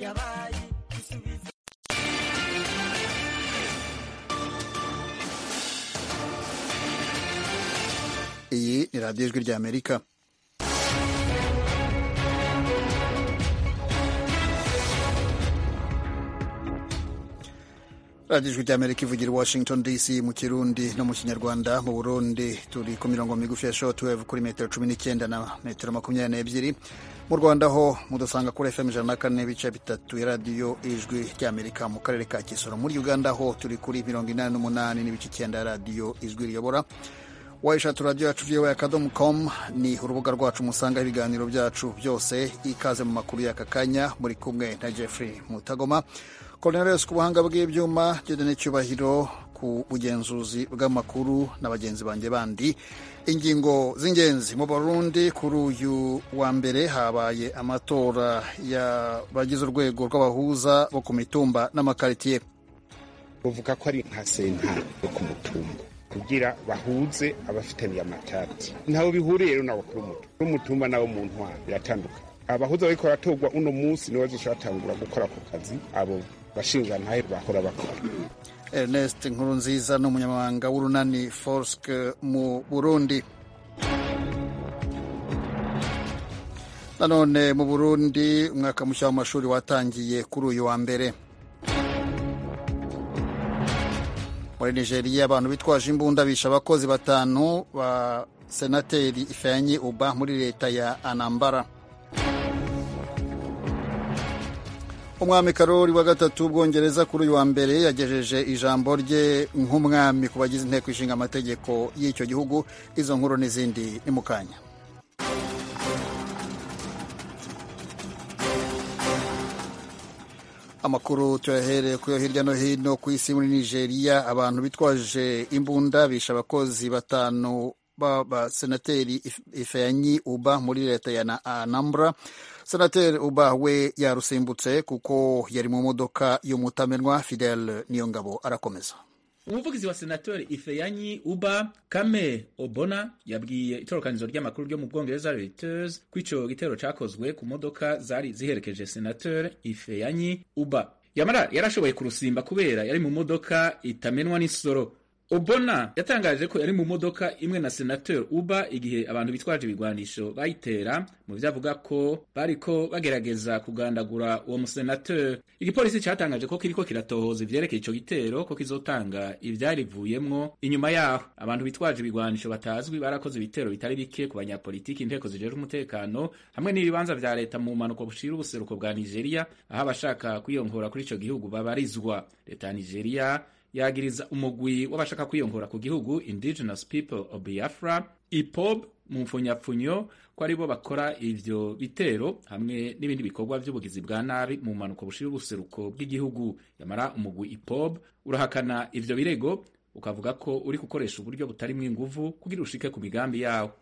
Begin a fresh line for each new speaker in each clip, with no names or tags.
yabaye igisubizo
iyi ni radiyo ijwi ry'amerika radiyo ijwi ry'amerika ivugira i washington dc mu kirundi no mu kinyarwanda mu burundi turi ku mirongo migufi ya shortwave kuri metero cumi n'icyenda na metero makumyabiri n'ebyiri mu rwanda ho mudusanga kuri fm ijana na kane n'ibice bitatu ya radiyo ijwi ry'amerika mu karere ka kisoro muri uganda ho turi kuri mirongo inani n'umunani n'ibice icyenda ya radiyo ijwi riyobora wayishatu radiyo yacu voa akadomo com ni urubuga rwacu musangaho ibiganiro byacu byose ikaze mu makuru y'aka kanya muri kumwe na jeffrey mutagoma cornelius ku buhanga bw'ibyuma gedene cyubahiro ku bugenzuzi bw'amakuru na bagenzi banjye bandi ingingo z'ingenzi mu burundi kuri uyu wa mbere habaye amatora y'abagize urwego rw'abahuza bo ku mitumba n'amakaritiye
bavuga ko ari nka sentare yo ku mutumba kugira bahuze abafitaniye amatati ntaho bihuriye rero nabo kuri umutumba n'umutumba nabo mu ntwaro biratandukanye abahuza bariko baratorwa uno munsi nibo bazoshatangura gukora ako kazi abo bashingantahe bahora bakora
ernest nkurunziza ni umunyamabanga w'urunani forske mu burundi nanone mu burundi umwaka mushya w'amashuri watangiye kuri uyu wa mbere muri nigeria abantu bitwaje imbunda bishe abakozi batanu ba senateri ifeanyi uba muri leta ya anambara umwami karori wa gatatu w'ubwongereza kuri uyu wa mbere yagejeje ijambo rye nk'umwami ku bagize inteko ishinga amategeko y'icyo gihugu izo nkuru n'izindi ni mu kanya amakuru tuyahereye kuyo hirya no hino ku isi muri nigeria abantu bitwaje imbunda bishe abakozi batanu b'abasenateri ifeanyi uba muri leta ya anambra senateri uba we yarusimbutse kuko yari mu modoka y'umutamenwa fidel niyongabo arakomeza
umuvugizi wa senatori ifeyanyi uba kame obona yabwiye itorokanizo ry'amakuru ryo mu bwongereza reuters ko ico gitero cakozwe ku modoka zari ziherekeje senatori ifeyanyi uba yamara yarashoboye kurusimba kubera yari mu modoka itamenwa n'isoro obona yatangaje ko yari mu modoka imwe na senateur uba igihe abantu bitwaje ibigwanisho bayitera mu vyo avuga ko bariko bagerageza kugandagura uwo musenateur igipolisi catangaje ko kiriko kiratohoza ivyerekeye ico gitero ko kizotanga ivyarivuyemwo inyuma yaho abantu bitwaje ibigwanisho batazwi barakoze ibitero bitari bike ku banyapolitiki inteko zijejwe umutekano hamwe n'ibibanza vya leta mu mpanuka bushira ubuseruko bwa nigeria aho abashaka kwiyongora kuri ico gihugu babarizwa leta ya nigeria yagiriza umugwi w'abashaka kwiyongora ku gihugu indigenous people of biafra ipob mu mfunyapfunyo ko aribo bakora ivyo bitero hamwe n'ibindi bikorwa vy'ubugizi bwa nabi mu mpanuka bushira ubuseruko bw'igihugu yamara umugwi ipob urahakana ivyo birego ukavuga ko uri gukoresha uburyo butarimwo inguvu kugira ushike ku migambi yawo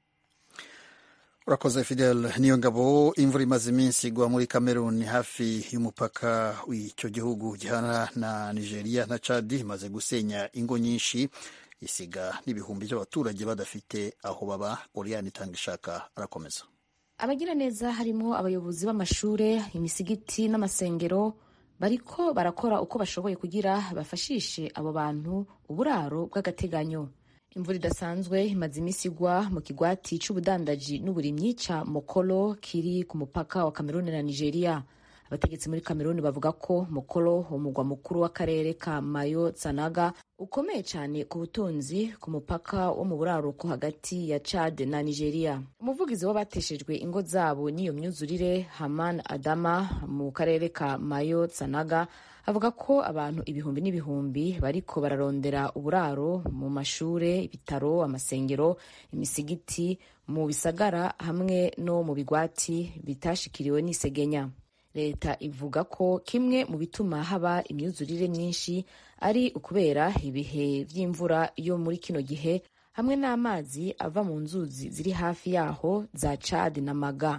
urakoze fidel niyo ngabo imvura imaze iminsi igwa muri cameroon hafi y'umupaka w'icyo gihugu gihana na nigeria na chad imaze gusenya ingo nyinshi isiga n'ibihumbi by'abaturage badafite aho baba oriane itanga ishaka arakomeza
abagira neza harimo abayobozi b'amashure imisigiti n'amasengero bariko barakora uko bashoboye kugira bafashishe abo bantu uburaro bw'agateganyo imvura idasanzwe imaze iminsi igwa mu kigwati c'ubudandaji n'uburimyi ca mokolo kiri ku mupaka wa kameruni na nigeria abategetsi muri kameruni bavuga ko mokolo umugwa mukuru w'akarere ka mayo tsanaga ukomeye cyane ku butunzi ku mupaka wo mu buraruko hagati ya chad na nigeria umuvugizi w'abateshejwe ingo zabo n'iyo myuzurire haman adama mu karere ka mayo tsanaga avuga ko abantu ibihumbi n'ibihumbi bariko bararondera uburaro mu mashure ibitaro amasengero imisigiti mu bisagara hamwe no mu bigwati bitashikiriwe n'isegenya leta ivuga ko kimwe mu bituma haba imyuzurire myinshi ari ukubera ibihe vy'imvura yo muri kino gihe hamwe n'amazi ava mu nzuzi ziri hafi yaho za Chad na Maga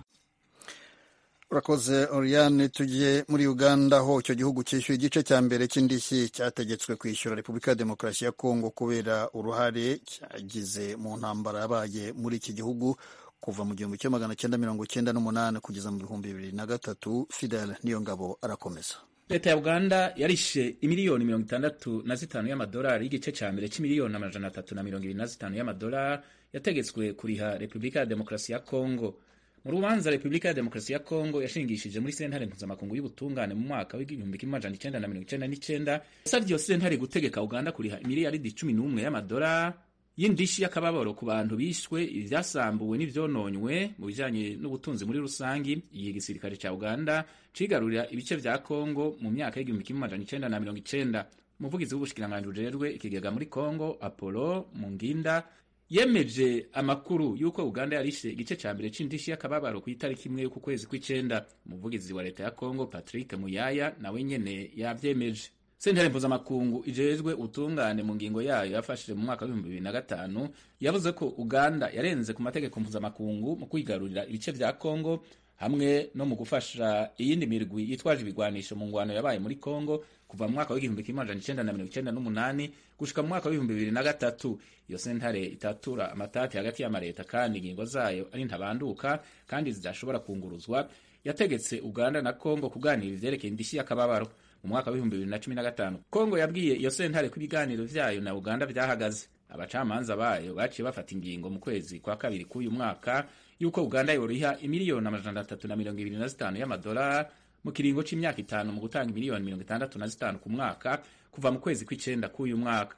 urakoze oriane tugiye muri uganda aho icyo gihugu cyishyuye igice cya mbere cy'indishyi cyategetswe kwishyura repubulika ya demokarasi ya kongo kubera uruhare cyagize mu ntambara yabaye muri iki gihugu kuva mu gihumbi kimwe magana cyenda mirongo cyenda n'umunani kugeza mu bihumbi bibiri na gatatu fidel niyo ngabo arakomeza
leta ya uganda yarishe imiliyoni mirongo itandatu na zitanu y'amadolari y'igice cya mbere c'imiliyoni amajana atatu na mirongo ibiri na zitanu y'amadolari yategetswe kuriha repubulika ya demokarasi ya kongo mu rubanza repubulika ya demokarasi ya kongo yashingishije muri sentare mpuzamakungu y'ubutungane mu mwaka w'igihumbi kimwe amajana icenda na mirongo icenda n'icenda yasavye iyo sentare gutegeka uganda kuriha imiliyaridi cumi n'umwe y'amadolari y'indishi y'akababaro ku bantu bishwe ibyasambuwe n'ivyononywe mu bijanye n'ubutunzi muri rusangi igihe igisirikare ca uganda cigarurira ibice vya kongo mu myaka y'igihumbi kimwe amajana icenda na mirongo icenda umuvugizi w'ubushikiranganji bujejwe ikigega muri kongo apollo munginda yemeje amakuru y'uko uganda yarishe igice ca mbere c'indishi y'akababaro ku itariki imwe y'uku kwezi kw'icenda umuvugizi wa leta ya kongo patrick muyaya nawe nyene yavyemeje sentare mpuzamakungu ijejwe ubutungane mu ngingo yayo yafashije mu mwaka w'ibihumbi bibiri na gatanu yavuze ko uganda yarenze ku mategeko mpuzamakungu mu kwigarurira ibice vya kongo hamwe no mu gufasha iyindi mirwi yitwaje ibigwanisho mu ngwano yabaye muri kongo kuva mu mwaka w'igihumbi kimwe amajana icenda na mirongo icenda n'umunani gushika mu mwaka w'ibihumbi bibiri na gatatu iyo sentare itatura amatati hagati y'amareta kandi ingingo zayo ari ntabanduka kandi zidashobora kunguruzwa yategetse uganda na kongo kuganira ivyerekeye indishyi y'akababaro mu mwaka w'ibihumbi bibiri na cumi na gatanu kongo yabwiye iyo sentare ko ibiganiro vyayo na uganda vyahagaze abacamanza bayo baciye bafata ingingo mu kwezi kwa kabiri k'uyu mwaka yuko uganda yoriha imiliyoni amajana atatu na mirongo ibiri na zitanu y'amadolari mu kiringo c'imyaka itanu mu gutanga imiliyoni mirongo itandatu na zitanu ku mwaka kuva mu kwezi kw'icenda k'uyu mwaka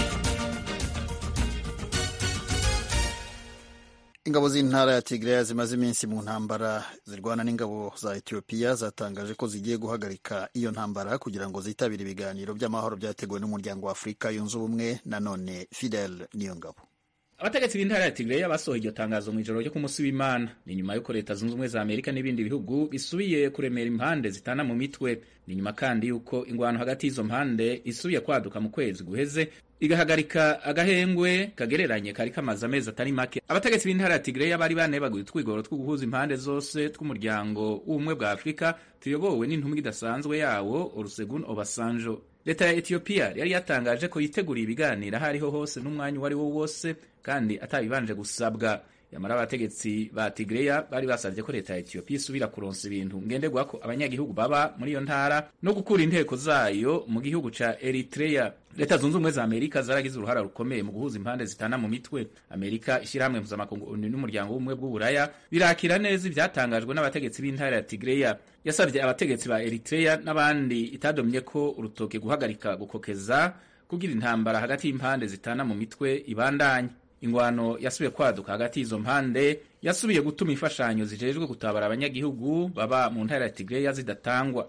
ingabo z'intara ya tigreya zimaze iminsi mu ntambara zirwana n'ingabo za etiyopiya zatangaje ko zigiye guhagarika iyo ntambara kugira ngo zitabire ibiganiro by'amahoro byateguwe n'umuryango wa afurika yunze ubumwe nanone fidel niyo ngabo
abategetsi b'intara ya tigreya basohoye iryo tangazo mu ijoro ryo ku munsi w'imana ni nyuma y'uko leta zunze ubumwe za amerika n'ibindi bihugu bisubiye kuremera impande zitana mu mitwe ni nyuma kandi y'uko ingwano hagati y'izo mpande isubiye kwaduka mu kwezi guheze igahagarika agahengwe kagereranye kari kamaze amezi atari make abategetsi b'intara ya tigreya bari banebaguye utwigoro two guhuza impande zose tw'umuryango w'ubumwe bwa afurika tuyobowe n'intumwa idasanzwe yawo olusegun obasanjo leta ya etiyopiya yari yatangaje ko yiteguriye ibiganiro aho ariho hose n'umwanya uwo ari wo wose kandi atabibanje gusabwa yamara abategetsi ba tigreya bari basabye ko leta ya etiyopiya isubira kuronsa ibintu ngenderwa ko abanyagihugu baba muri iyo ntara no gukura inteko zayo mu gihugu ca eritreya leta zunze ubumwe za amerika zaragize uruhara rukomeye mu guhuza impande zitana mu mitwe amerika ishyirahamwe mpuzamakungu onu n'umuryango w'ubumwe bw'uburaya birakira neza ivyatangajwe n'abategetsi b'intara ya tigreya yasabye abategetsi ba eritreya n'abandi itadomye ko urutoke guhagarika gukokeza kugira intambara hagati y'impande zitana mu mitwe ibandanye ingwano yasubiye kwaduka hagati y'izo mpande yasubiye gutuma imfashanyo zijejwe gutabara abanyagihugu baba mu ntara ya tigreya zidatangwa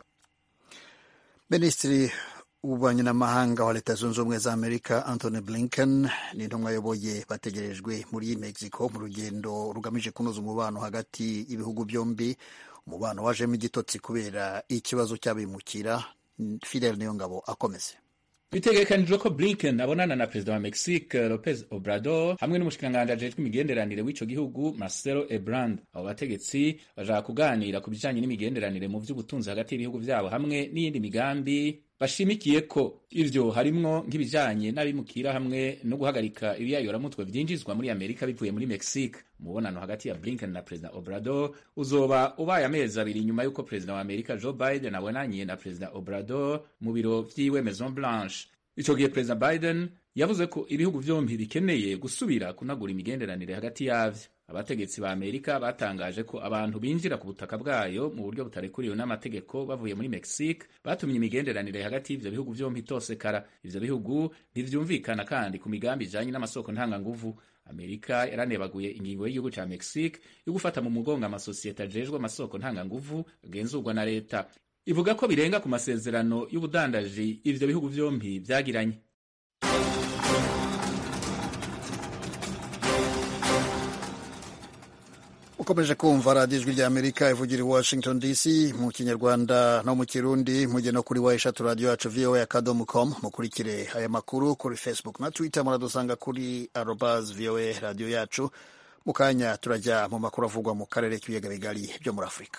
minisitiri w'ububanyi n'amahanga wa leta zunze ubumwe za amerika anthony blinken n'intumwa ayoboye bategerejwe muri mexico mu rugendo rugamije kunoza umubano hagati y'ibihugu byombi umubano wajemo igitotsi kubera ikibazo cy'abimukira fidel niyongabo akomeze
bitegekanijwe ko blinken abonana na perezida wa mexique lopez obrador hamwe n'umushikiranganji ajejwe imigenderanire w'ico gihugu marcelo ebrand abo bategetsi bashaka kuganira ku bijanye n'imigenderanire mu vy'ubutunzi hagati y'ibihugu vyabo hamwe n'iyindi migambi bashimikiye ko ivyo harimwo nk'ibijanye n'abimukira hamwe no guhagarika ibiyayoramutwe vyinjizwa muri amerika bivuye muri mexique umubonano hagati ya blinken na perezida obrador uzoba ubaye amezi abiri nyuma y'uko perezida wa amerika joe biden abonanye na perezida obrador mu biro vyiwe maison blanche ico gihe perezida biden yavuze ko ibihugu vyombi bikeneye gusubira kunagura imigenderanire hagati yavyo abategetsi ba amerika batangaje ko abantu binjira ku butaka bwayo mu buryo butarekuriwe n'amategeko bavuye muri mexique batumye imigenderanire hagati y'ivyo bihugu vyombi itosekara ivyo bihugu ntivyumvikana kandi ku migambi ijanye n'amasoko ntanganguvu amerika yaranebaguye ingingo y'igihugu ca mexique yo gufata mu mugongo amasosiyete ajejwe amasoko ntanganguvu agenzurwa na leta ivuga ko birenga ku masezerano y'ubudandaji ivyo bihugu vyombi vyagiranye
ukomeje kumva radiyo ijwi rya amerika ivugira i washington dc mu kinyarwanda no mu kirundi mujye no kuri wa eshatu radiyo yacu voa akadomo com mukurikire aya makuru kuri facebook na twitter muradusanga kuri arobas voa radiyo yacu mu kanya turajya mu makuru avugwa mu karere k'ibiyaga bigari byo muri afurika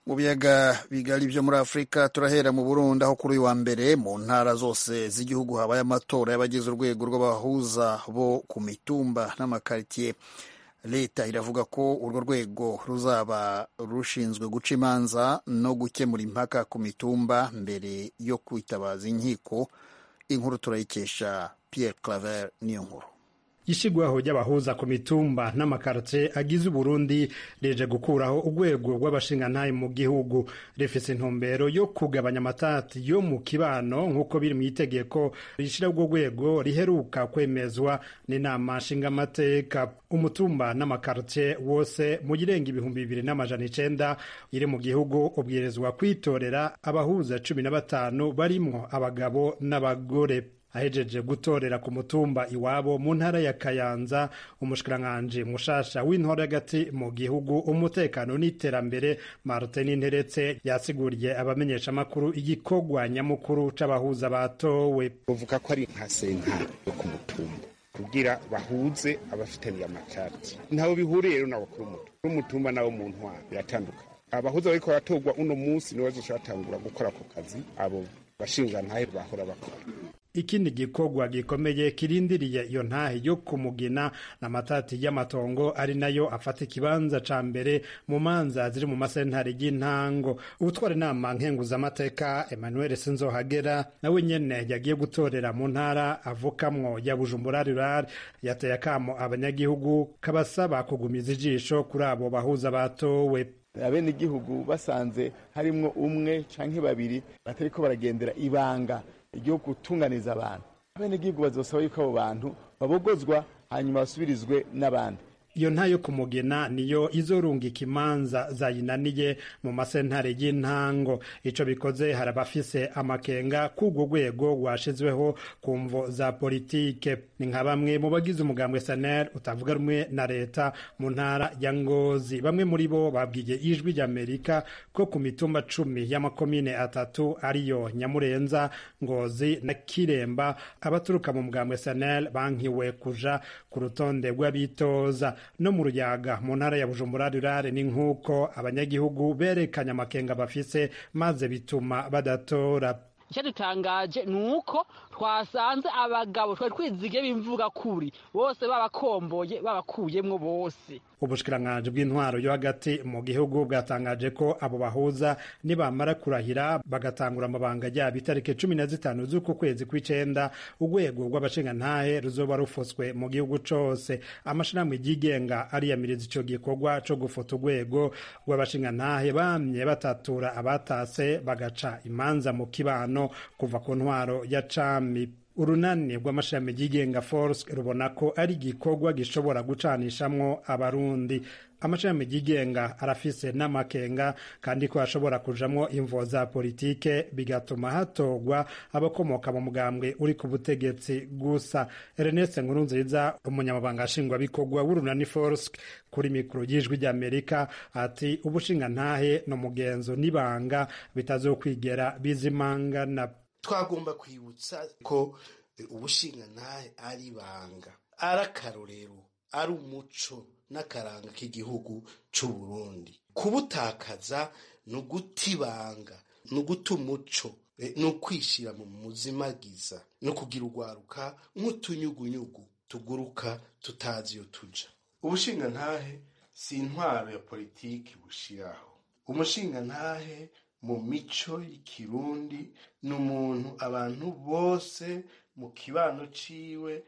mu biyaga bigari byo muri afurika turahera mu burundi aho kuri uyu wa mbere mu ntara zose z'igihugu habaye amatora y'abagize urwego rw'abahuza bo ku mitumba n'amakaritsiye leta iravuga ko urwo rwego ruzaba rushinzwe guca imanza no gukemura impaka ku mitumba mbere yo kwitabaza inkiko inkuru turayikesha Pierre Claver niyo nkuru
ishigwaho ry'abahuza ku mitumba n'amakartie agize uburundi rije gukuraho urwego rw'abashingantahe mu gihugu rifise intumbero yo kugabanya amatati yo mu kibano nk'uko biri mu itegeko rishira urwo rwego riheruka kwemezwa n'inama nshingamateka umutumba n'amakartie wose mu girenga ibihumbi bibiri n'amajana icenda iri mu gihugu ubwirizwa kwitorera abahuza cumi na batanu barimwo abagabo n'abagore ahejeje gutorera ku mutumba iwabo mu ntara ya Kayanza umushikiranganji mushasha w'intore hagati mu gihugu umutekano n'iterambere Martin Nteretse yasiguriye abamenyesha makuru igikorwa nyamukuru c'abahuza batowe
bavuga ko ari nka sentare yo ku mutumba kugira bahuze abafitaniye amatati ntaho bihuriye rero n'abakuru umutumba n'umutumba nabo mu ntwaro biratandukanye abahuza bariko baratorwa uno munsi nibo bazoca batangura gukora ako kazi abo bashingantahe bahora bakora
ikindi gikorwa gikomeye kirindiriye iyo ntahe yo kumugina n'amatati y'amatongo ari nayo afata ikibanza ca mbere mu manza ziri mu masentare y'intango ubutwara inama nkenguzamateka emmanuel sinzohagera nawe nyene yagiye gutorera mu ntara avukamwo ya bujumbura rural yateye akamo abanyagihugu kabasaba kugumiza ijisho kuri abo bahuza batowe
abenegihugu basanze harimwo umwe canke babiri batariko baragendera ibanga ryo gutunganiza abantu abenegihugu bazosaba yuko abo bantu babogozwa hanyuma basubirizwe n'abandi
iyo ntayo kumugena niyo izorungika imanza zayinaniye mu masentare y'intango ico bikoze hari abafise amakenga k'urwo rwego rwashizweho ku mvo za politike ni nka bamwe mu bagize umugambwe sanel utavuga rumwe na leta mu ntara ya ngozi bamwe muri bo babwiye ijwi ry'amerika ko ku mitumba cumi y'amakomine atatu ariyo nyamurenza ngozi na kiremba abaturuka mu mugambwe sanel bankiwe kuja ku rutonde rw'abitoza no mu ruyaga mu ntara ya bujumbura rurare ni nk'uko abanyagihugu berekanye amakenga bafise maze bituma badatora
icyo dutangaje ni uko twasanze abagabo twari twizige b'imvuga kuri bose babakomboye babakuyemwo bose
ubushikiranganji bw'intwaro yo hagati mu gihugu bwatangaje ko abo bahuza nibamara kurahira bagatangura amabanga yabo itariki cumi na zitanu z'uku kwezi kw'icenda urwego rw'abashingantahe ruzoba rufutswe mu gihugu cose amashirahamwe yigenga ariyamiriza ico gikorwa co gufuta urwego rw'abashingantahe bamye batatura abatase bagaca imanza mu kibano kuva ku ntwaro ya cami urunani rw'amashami yigenga force rubona ko ari igikorwa gishobora gucanishamwo abarundi amashami yigenga arafise n'amakenga kandi ko hashobora kujamwo imvo za politike bigatuma hatorwa abakomoka mu mugambwe uri ku butegetsi gusa Ernest Nkurunziza umunyamabanga nshingwabikorwa w'urunani force kuri mikoro y'ijwi ry'Amerika ati ubushingantahe no mugenzo n'ibanga bitazokwigera bizimangana
twagomba kwibutsa ko ubushingantahe ari ibanga ari akarorero ari umuco n'akaranga k'igihugu cy'u Burundi kubutakaza ni uguta ibanga ni uguta umuco ni ukwishyira mu muzimagiza no kugira urwaruka nk'utunyugunyugu tuguruka tutazi iyo tuja ubushingantahe si intwaro ya politiki bushiraho umushingantahe mu mico y'ikirundi ni umuntu abantu bose mu kibano ciwe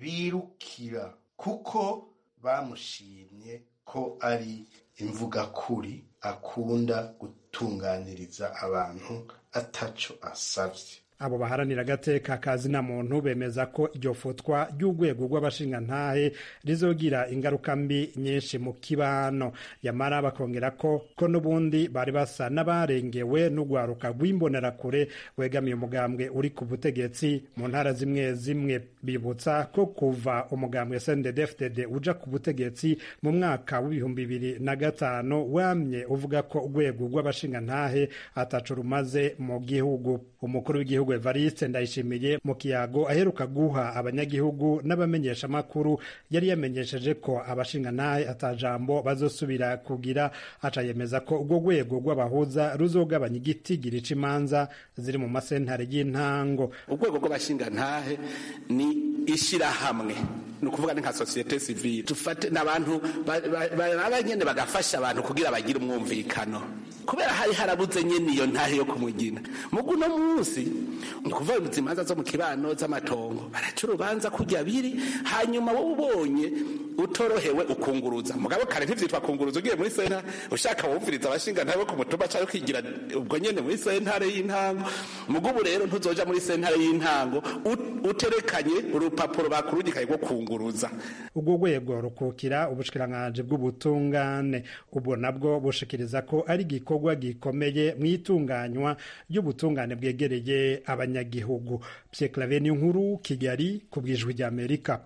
birukira kuko bamushimye ko ari imvugakuri akunda gutunganiriza abantu ataco asavye
abo baharanira agateka kazina muntu bemeza ko iryo futwa ry'urwego rw'abashingantahe rizogira ingaruka mbi nyinshi mu kibano yamara bakongera ko ko n'ubundi bari basa n'abarengewe n'urwaruka rw'imbonerakure wegamiye umugambwe uri ku butegetsi mu ntara zimwe zimwe bibutsa ko kuva umugambwe SNDD-FDD uja ku butegetsi mu mwaka w'ibihumbi bibiri na gatanu wamye uvuga ko urwego rw'abashingantahe ataco rumaze mu gihugu umukuru w'igihugu evariste ndayishimiye mu kiyago aheruka guha abanyagihugu n'abamenyeshamakuru yari yamenyesheje ko abashingantahe atajambo bazosubira kugira aca yemeza ko urwo rwego rw'abahuza ruzogabanya igitigiri c'imanza ziri mu masentare y'intango
urwego rw'abashingantahe ni ishyirahamwe ni ukuvuga ni nka sosiyete sivile dufate n'abantu baba nyene bagafasha abantu kugira bagire umwumvikano kubera hari harabuze nyene iyo ntahe yo kumugina mugu uno munsi ni ukuvuga imanza zo mu kibano z'amatongo baraca urubanza kurya biri hanyuma wowe ubonye utorohewe ukunguruza mugabo kare ntivyitwa kunguruza ugiye muri sentare ushaka wumviriza abashingantahe bo ku mutumba canke ukigira ubwo nyene muri sentare y'intango mugu ubu rero ntuzoja muri sentare y'intango uterekanye urupapuro bakurungikaye rwo kunguruza
urwo rwego rukukira ubushikiranganji bw'ubutungane ubwo nabwo bushikiriza ko ari igikorwa gikomeye mu itunganywa ry'ubutungane bwegereye abanyagihugu Pierre Claver nkuru Kigali ku bwijwi ry'Amerika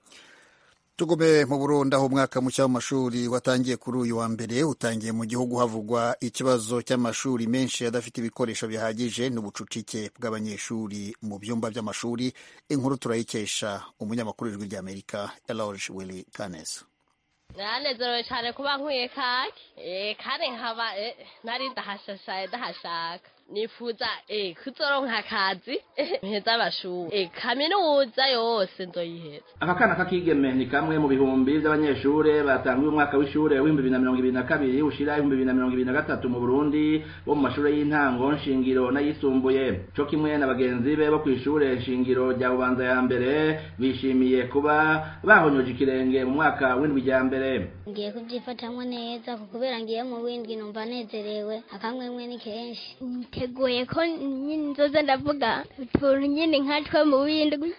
tugume mu burundi aho umwaka mushya w'amashuri watangiye kuri uyu wa mbere utangiye mu gihugu havugwa ikibazo cy'amashuri menshi adafite ibikoresho bihagije n'ubucucike bw'abanyeshuri mu byumba by'amashuri inkuru turayikesha umunyamakuru w'ijwi ry'amerika eloge willy kanes
nanezerewe cyane kuba nkwiye kake kandi nkaba nari ndahashashaye ndahashaka nifuza kuzoronka akazi mpeza amashuri kaminuza yose nzoyiheza
aka kana k'akigeme ni kamwe mu bihumbi by'abanyeshure batanguye umwaka w'ishure w'ibihumbi bibiri na mirongo ibiri na kabiri ushira ibihumbi bibiri na mirongo ibiri na gatatu mu burundi bo mu mashure y'intango nshingiro n'ayisumbuye co kimwe na bagenzi be bo kw'ishure nshingiro rya bubanza ya mbere bishimiye kuba bahonyoje ikirenge mu mwaka w'indwi rya mbere
ngiye kubyifatamwo neza kubera ngiye mu windwi numva nezerewe akamwemwe ni kenshi
niteguye ko nyine nzoza ndavuga utuntu nyine nkatwe mu windwi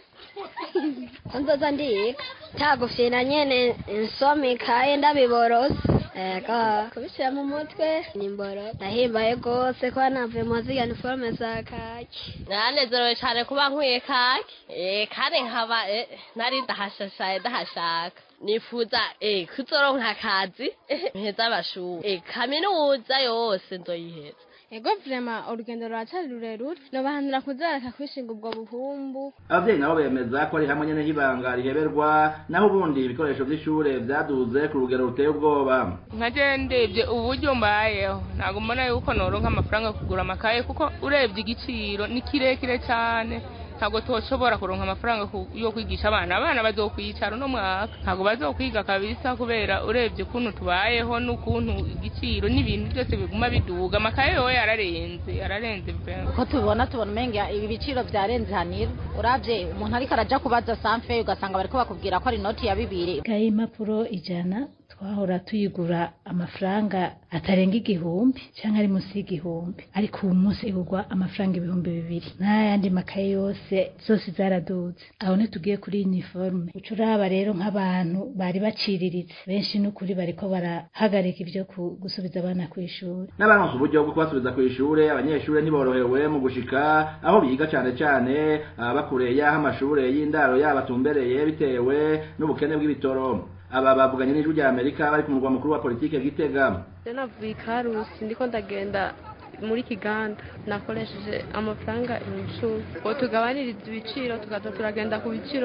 nzoza ndiga tagufyina nyene nsoma ikaye ndabiborose ego kubishyira mu mutwe ni mboro ndahimbaye rwose ko navuye mu ziga niforume za kaki
nanezerewe cyane kuba nkwiye kaki kandi nkaba nari ndahashashaye ndahashaka nifuza kuzoronka akazi mpeza amashuri kaminuza yose nzoyiheza
ego vrema urugendo ruracari rurerure nobahanura kuzareka kwishinga ubwo buhumbu
abavyeyi nabo bemeza ko ari hamwe nyene h'ibanga riheberwa naho ubundi ibikoresho vy'ishure vyaduze ku rugero ruteye ubwoba
nkaje ndebye uburyo mbayeho ntabwo mbona yuko noronka amafaranga yo kugura amakaye kuko urebye igiciro ni kirekire cane ntabwo toshobora kuronka amafaranga yo kwigisha abana abana bazokwicara uno mwaka ntabwo bazokwiga kabisa kubera urebye ukuntu tubayeho n'ukuntu igiciro n'ibintu byose biguma biduga amakaye yowe yararenze yararenze
uko tubibona tubona umenga ibi biciro vyarenze hanira uravye umuntu ariko araja kubaza sanfe ugasanga bariko bakubwira ko ari inoti ya bibiri
kaye impapuro ijana twahora tuyigura amafaranga atarenga igihumbi cyangwa ari munsi y'igihumbi ariko ubu munsi igurwa amafaranga ibihumbi bibiri n'ayandi makaye yose zose zaraduze aho ntitugiye kuri uniforme uca uraba rero nk'abantu bari baciriritse benshi n'ukuri bariko barahagarika ibyo gusubiza abana ku ishuri
n'abaronse uburyo bwo kubasubiza ku ishure abanyeshure ntiborohewe mu gushika aho biga cane cane ababa kure y'aho amashure y'indaro yabo atumbereye bitewe n'ubukene bw'ibitoro aba bavuganye n'ijwi rya amerika bari ku murwa mukuru wa politike gitega
navuye ikarusi ndiko ndagenda muri kiganda nakoresheje amafaranga ibihumbi icumi ngo tugabanirize ibiciro tukaza turagenda ku biciro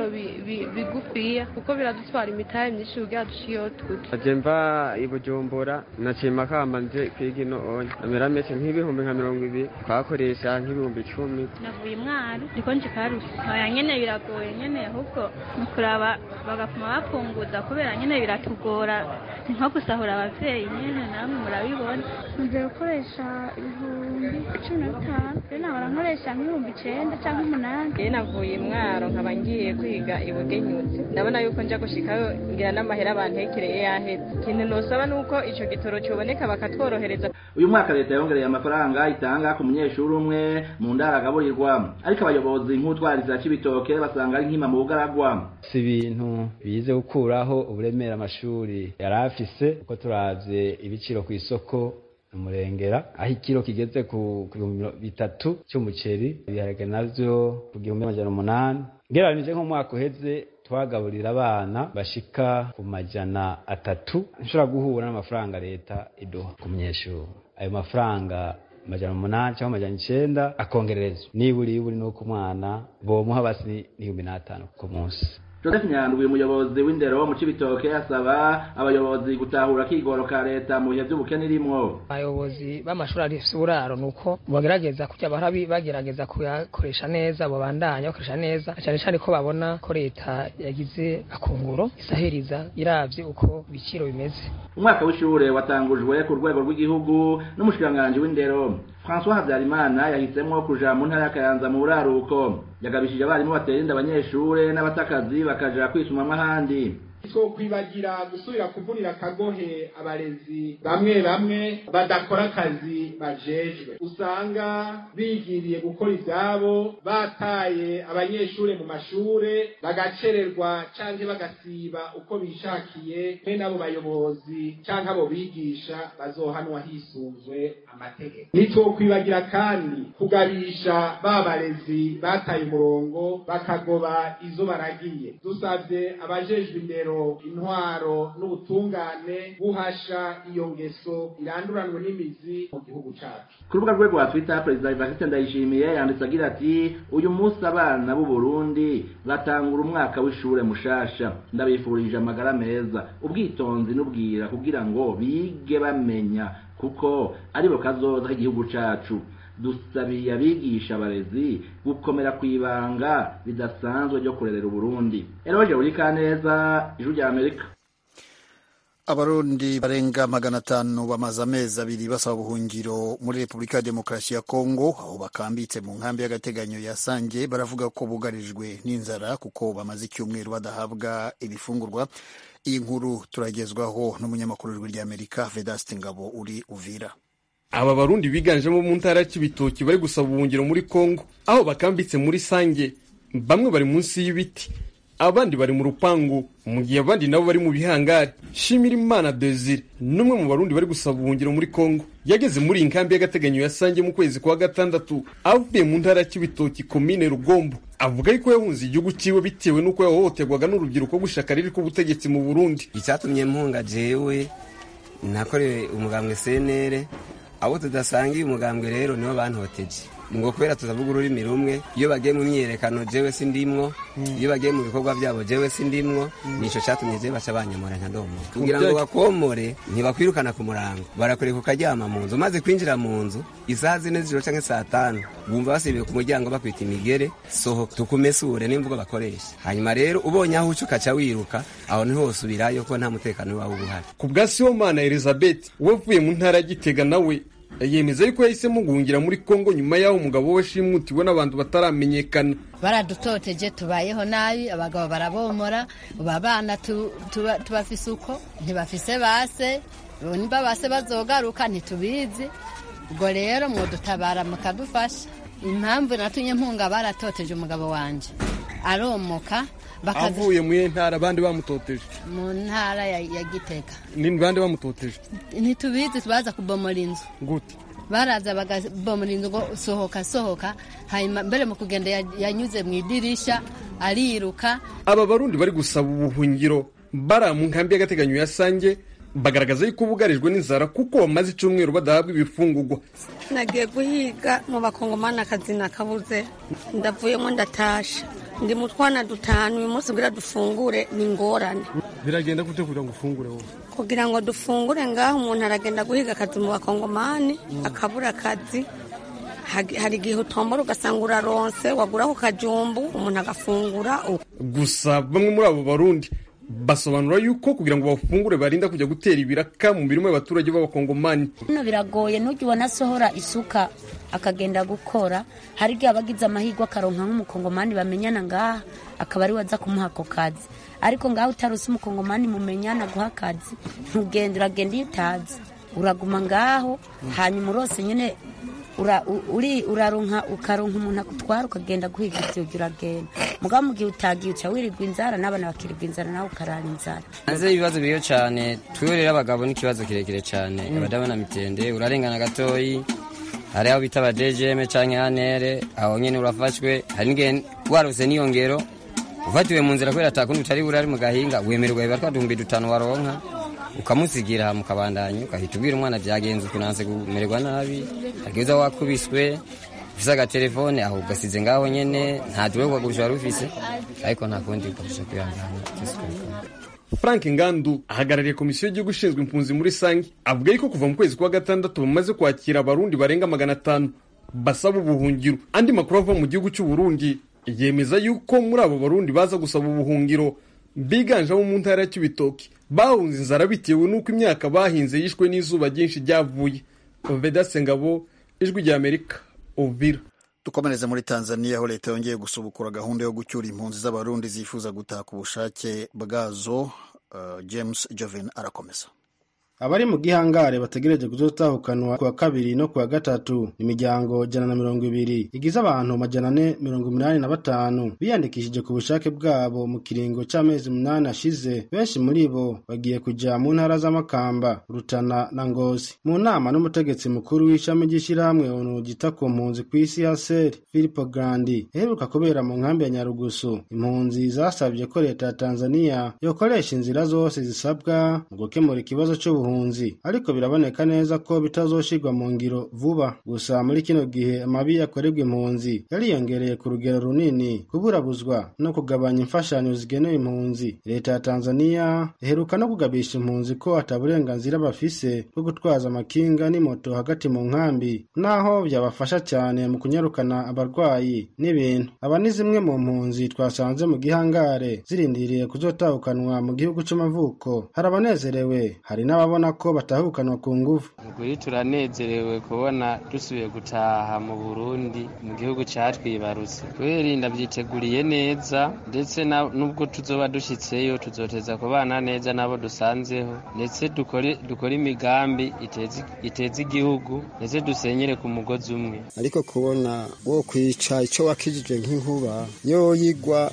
bigufiya kuko biradutwara imitahe myinshi kugira dushiyeho turi
aje mva i bujumbura nacima kamba nje kwiga ino onye amera mese nk'ibihumbi nka mirongo ibiri twakoresha nk'ibihumbi icumi
navuye umwari ndiko nje karusi oya nyene biragoye nyene ahubwo ni kuraba bagapfuma bapunguza kubera nyene biratugora ni nko gusahura abavyeyi nyene namwe murabibona
nje gukoresha ibihumbi cumi na bitanu rero nahora nkoresha nk'ibihumbi icenda canke umunani
rero navuye mwaro nkaba ngiye kwiga ibugenyuzi ndabona yuko nja gushikayo ngira n'amahera bantekereye yaheze ikintu nosaba nuko ico gitoro coboneka bakatworohereza
uyu mwaka leta yongereye amafaranga itanga ku munyeshuri umwe mu ndara agaburirwa ariko abayobozi nk'utwariza c'ibitoke basanga ari nkima mu bugaragwa
si ibintu bize gukuraho uburemere amashuri yari afise uko turavye ibiciro ku isoko umurengera aho ikiro kigeze ku bihumbi bitatu cy'umuceri ibiharage navyo ku gihumbi amajana umunani ngereranije nk'umwaka uheze twagaburira abana bashika ku majana atatu nshobora guhura n'amafaranga leta iduha ku munyeshuri ayo mafaranga amajana umunani cyangwa amajana icenda akongererezwa niburi iburi nuko umwana bomuha basi n'ibihumbi n'atanu ku munsi
joseph nyandwi umuyobozi w'indero mu cibitoke asaba abayobozi gutahura akigoro ka leta mu bihe vy'ubukene irimwo
abayobozi b'amashuri afise uburaro nuko bagerageza kujya bahora bagerageza kuyakoresha neza babandanya bakoresha neza cyane cyane ko babona ko leta yagize akunguro isahiriza iravye uko ibiciro bimeze
umwaka w'ishure watangujwe ku rwego rw'igihugu n'umushikiranganji w'indero François Habyarimana yahisemwo kuja mu ntara y'Akayanza mu buraruko yagabishije abarimu batera inda abanyeshure n'abatakazi bakaja kwisumamwo ahandi
twokwibagira gusubira kuvunira akagohe abarezi bamwe bamwe badakora akazi bajejwe usanga bigiriye gukora ivyabo bataye abanyeshure mu mashure bagacererwa canke bagasiba uko bishakiye mwe n'abo bayobozi canke abo bigisha bazohanwa hisunzwe amategeko ntitwokwibagira kandi kugabisha ba barezi bataye umurongo bakagoba izo baragiye dusavye abajejwe indero intwaro n'ubutungane buhasha iyo ngeso iranduranwe n'imizi mu gihugu cacu
ku rubuga rwe rwa twitter perezida evariste ndayishimiye yanditse agira ati uyu munsi abana b'u burundi batangura umwaka w'ishure mushasha ndabifurije amagara meza ubwitonzi n'ubwira kugira ngo bige bamenya kuko aribo kazoza k'igihugu cacu dusabiye abigisha abarezi gukomera ku ibanga ridasanzwe ryo kurerera uburundi eroje uri kaneza ijuru rya amerika
abarundi barenga magana atanu bamaze amezi abiri basaba ubuhungiro muri repubulika ya demokarasi ya kongo aho bakambitse mu nkambi y'agateganyo ya sange baravuga ko bugarijwe n'inzara kuko bamaze icyumweru badahabwa ibifungurwa iyi nkuru turagezwaho n'umunyamakuru w'ijwi ry'amerika vedaste ngabo uri uvira
aba barundi biganjemo mu ntara y'ibitoki bari gusaba ubuhungiro muri kongo aho bakambitse muri sange bamwe bari munsi y'ibiti abandi bari mu rupangu mu gihe abandi nabo bari mu bihangari shimira imana desire n'umwe mu barundi bari gusaba ubuhungiro muri kongo yageze muri iyi nkambi y'agateganyo ya sange mu kwezi kwa gatandatu avuye mu ntara y'ibitoki komine rugombo avuga yuko yahunze igihugu ciwe bitewe n'uko yahohoterwaga n'urubyiruko gushaka riri k'ubutegetsi mu burundi
icyatumye mpunga jewe nakorewe umugambwe senere abo tudasangiye umugambwe rero nibo bantoteje ngo kubera tutavuga ururimi rumwe iyo bagiye mu myiyerekano jewe sindimwo iyo bagiye mu bikorwa byabo jewe sindimwo nico catumye jewe baca banyamura nka ndomo kugira ngo bakomore ntibakwirukana ku murango barakureka ukaryama mu nzu maze kwinjira mu nzu isaha zine z'ijoro canke saa tanu bumva basibiye ku muryango bakwita imigere sohoka tukumesure n'imvugo bakoresha hanyuma rero ubonye aho uca ukaca wiruka aho niho wosubirayo ko nta mutekano wawe uba uhari
ku bwa sibomana elizabeth we avuye mu ntara ya gitega nawe yemeza yuko yahisemo guhungira muri kongo nyuma y'aho umugabo we shimutiwe n'abantu bataramenyekana
baradutoteje tubayeho nabi abagabo barabomora ubu abana tubafise uko ntibafise base nimba base bazogaruka ntitubizi ubwo rero mwodutabara mukadufasha impamvu natumye mpunga baratoteje umugabo wanje aromoka
avuye mu ntara abandi bamutoteje
mu ntara ya gitega
ni bande bamutoteje
ntitubizi baza kubomora inzu
gute
baraza bagabomora inzu ngo sohoka sohoka hanyuma mbere mu kugenda yanyuze mu idirisha ariruka
aba barundi bari gusaba ubuhungiro bara mu nkambi y'agateganyo ya sange bagaragaza yuko bugarijwe n'inzara kuko bamaze icyumweru badahabwa ibifungurwa
nagiye guhiga mu bakongomani akazi nakabuze ndavuyemo ndatasha ndi mu twana dutanu uyu munsi kugira dufungure ni ingorane
biragenda gute kugira ngo ufungure wowe
kugira ngo dufungure ngaho umuntu aragenda guhiga akazi mu bakongomani akabura akazi hari igihe utombora ugasanga uraronse waguraho kajumbu umuntu agafungura
gusa bamwe muri abo barundi basobanura yuko kugira ngo bafungure barinda kujya gutera ibiraka mu mirimo y'abaturage b'abakongomani
hano biragoye ntujya ubona asohora isuka akagenda gukora hari igihe aba agize amahirwe akaronka nk'umukongomani bamenyana ngaha akaba ari we aza kumuha ako kazi ariko ngaho utaruse umukongomani mumenyana guha akazi ntugenda uragenda iyo utazi uraguma ngaho hanyuma urose nyine uraronka ukaronka umuntu akutwara ukagenda guhiga ibyo uragenda mugabo mu gihe utagiye uca wirirwa inzara n'abana bakirirwa inzara nawe ukarara inzara
hanze ibibazo biriyo cyane twiwe rero abagabo n'ikibazo kirekire cyane abadabona mitende urarengana gatoyi hari aho bita abadejeme canke anere aho nyene urafashwe hari n'igihe warose n'iyo ngero ufatiwe mu nzira kubera atakundi utari burari mu gahinga wemererwa biba twa duhumbi dutanu waronka ukamusigira mukabandanya ugahita ubwira umwana byagenze ukunanze kumererwa nabi ageza wakubiswe ufise agatelefone aho ugasize ngaho nyene nta duwe kugagurusha wari ufise ariko nta kundi ukarusha kwihangana
frank ngandu ahagarariye komisiyo y'igihugu ishinzwe impunzi muri sange avuga yuko kuva mu kwezi kwa gatandatu bamaze kwakira abarundi barenga magana atanu basaba ubuhungiro andi makuru ava mu gihugu cy'u Burundi yemeza yuko muri abo barundi baza gusaba ubuhungiro biganjemo mu ntara ya Kibitoki bahunze inzara bitewe n'uko imyaka bahinze yishwe n'izuba ryinshi ryavuye Vedaste Ngabo ijwi rya Amerika Uvira
dukomereze muri tanzania aho leta yongeye gusubukura gahunda yo gucyura impunzi z'abarundi zifuza gutaha ku bushake bwazo uh, james joven arakomeza
abari mu gihangare bategereje kuzotahukanwa kuwa kabiri no kuwa gatatu imiryango jana na mirongo ibiri igize abantu majana ane mirongo umunani na batanu biyandikishije ku bushake bwabo mu kiringo c'amezi umunani ashize benshi muri bo bagiye kuja mu ntara z'amakamba rutana na ngozi mu nama n'umutegetsi mukuru w'ishami ry'ishirahamwe onu gita ku mpunzi kw'isi ya seri filipo grandi iheruka kubera mu nkambi ya nyarugusu impunzi zasabye ko leta ya tanzania yokoresha inzira zose zisabwa mu gukemura ikibazo c'ubu ubuhunzi ariko biraboneka neza ko bitazoshirwa mu ngiro vuba gusa muri kino gihe amabi akorerwa impunzi yariyongereye ku rugero runini kuburabuzwa no kugabanya imfashanyo zigenewe impunzi leta ya tanzania iheruka no kugabisha impunzi ko ata burenganzira bafise bwo gutwaza amakinga n'imoto hagati mu nkambi naho byabafasha cyane mu kunyarukana abarwayi n'ibintu aba ni zimwe mu mpunzi twasanze mu gihangare zirindiriye kuzotahukanwa mu gihugu c'amavuko hari abanezerewe hari n'ababona urabona ko batahukanwa ku nguvu
ukuri turanezerewe kubona dusubiye gutaha mu burundi mu gihugu catwibarutse kubera ndavyiteguriye neza ndetse nubwo tuzoba dushitseyo tuzoteza kubana neza n'abo dusanzeho ndetse dukore dukore imigambi iteza igihugu ndetse dusenyere ku mugozi umwe
ariko kubona wo kwica ico wakijije nk'inkuba yoyigwa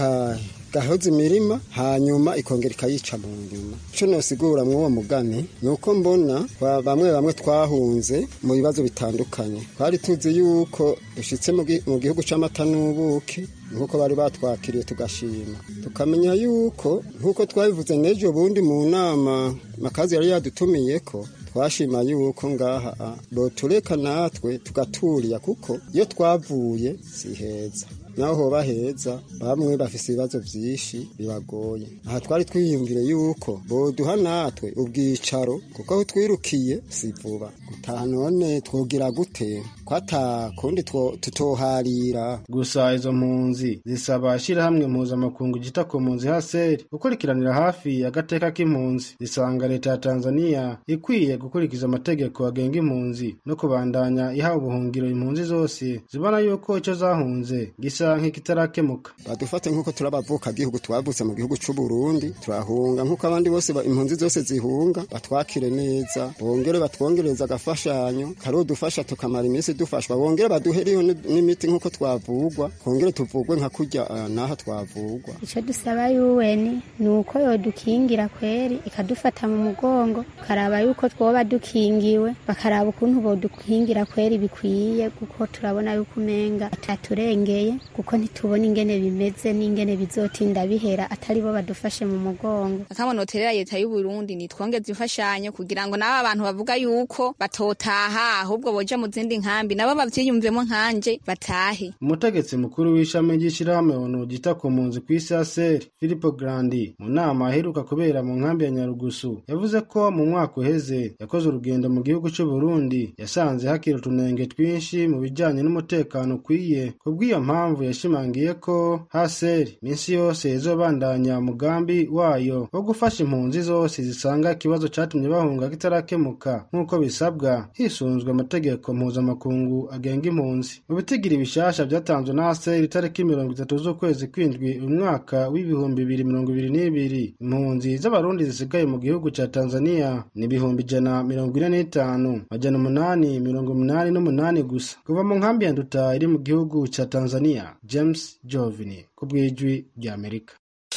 gahoza imirima hanyuma ikongera ikayica mu nyuma icyo nosigura mw'uwo mugani ni uko mbona bamwe bamwe twahunze mu bibazo bitandukanye twari tuzi yuko dushyitse mu gihugu cy'amata n'ubuki nk'uko bari batwakiriye tugashima tukamenya yuko nk'uko twabivuze n'ejo bundi mu nama makazi yari yadutumiye ko twashima yuko ngaha botureka natwe tugaturiya kuko iyo twavuye si heza naho hoba heza bamwe bafise ibibazo vyinshi bibagoye aha twari twiyumvire yuko boduha natwe ubwicaro kuko aho twirukiye si vuba gutaha none twogira gute kwata kundi tutoharira
gusa izo mpunzi zisaba ishirahamwe mpuzamakungu gita ku mpunzi haseri gukurikiranira hafi agateka k'impunzi zisanga leta ya tanzania ikwiye gukurikiza amategeko agenga impunzi no kubandanya iha ubuhungiro impunzi zose zibona yuko ico zahunze gisa nk'ikitarakemuka
badufate nk'uko turabavuka gihugu twavutse mu gihugu c'u Burundi turahunga nk'uko abandi bose impunzi zose zihunga batwakire neza bongere batwongereza agafashanyo kari udufasha tukamara iminsi dufashwa bongere baduheriyo n'imiti nk'uko twavugwa kongere tuvugwe nka kurya n'aha twavugwa
ico dusaba yuweni ni uko yodukingira kweri ikadufata mu mugongo karaba yuko twoba dukingiwe bakaraba ukuntu bodukingira kweri bikwiye kuko turabona yuko umenga ataturengeye kuko ntitubona ingene bimeze n'ingene bizotinda bihera atari bo badufashe mu mugongo
akamonoterera leta y'u Burundi nitwongeze imfashanyo kugira ngo nabo abantu bavuga yuko batotaha ahubwo boja mu zindi nkambi nabo bavyiyumvemo nkanje batahe
umutegetsi mukuru w'ishami ry'ishirahamwe onu gita ku mpunzi kw'isi ya seri filipo grandi mu nama aheruka kubera mu nkambi ya nyarugusu yavuze ko mu mwaka uheze yakoze urugendo mu gihugu c'u Burundi yasanze hakiri utunenge twinshi mu bijanye n'umutekano ukwiye kubw'iyo mpamvu yashimangiye ko haseri minsi yose izobandanya umugambi wayo wo gufasha impunzi zose zisanga ikibazo catumye bahunga kitarakemuka nk'uko bisabwa hisunzwe amategeko mpuzamakungu agenga impunzi mu bitigiri bishasha vyatanzwe na haseri itariki mirongo itatu z'ukwezi kwindwi umwaka w'ibihumbi bibiri mirongo ibiri n'ibiri impunzi z'abarundi zisigaye mu gihugu ca tanzania ni ibihumbi ijana mirongo ine n'itanu majana umunani mirongo umunani n'umunani gusa kuva mu nkambi ya nduta iri mu gihugu ca tanzania james jovini ku bw'ijwi ry'amerika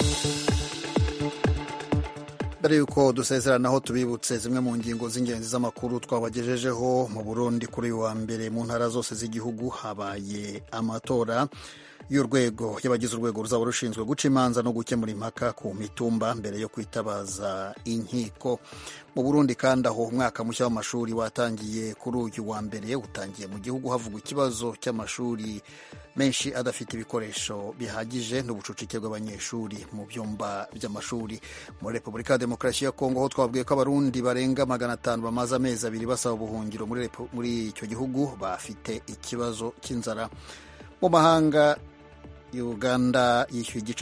mbere y'uko dusezeranaho tubibutse zimwe mu ngingo z'ingenzi z'amakuru twabagejejeho mu burundi kuri uyu wa mbere mu ntara zose z'igihugu habaye amatora y'urwego y'abagize urwego ruzaba rushinzwe guca imanza no gukemura impaka ku mitumba mbere yo kwitabaza inkiko mu burundi kandi aho umwaka mushya w'amashuri watangiye kuri uyu wa mbere utangiye mu gihugu havugwa ikibazo cy'amashuri menshi adafite ibikoresho bihagije n'ubucucike bw'abanyeshuri mu byumba by'amashuri muri repubulika ya demokarasi ya kongo aho twabwiye ko abarundi barenga magana atanu bamaze amezi abiri basaba ubuhungiro muri, muri icyo gihugu bafite ikibazo cy'inzara mu mahanga uganda yishyuye igice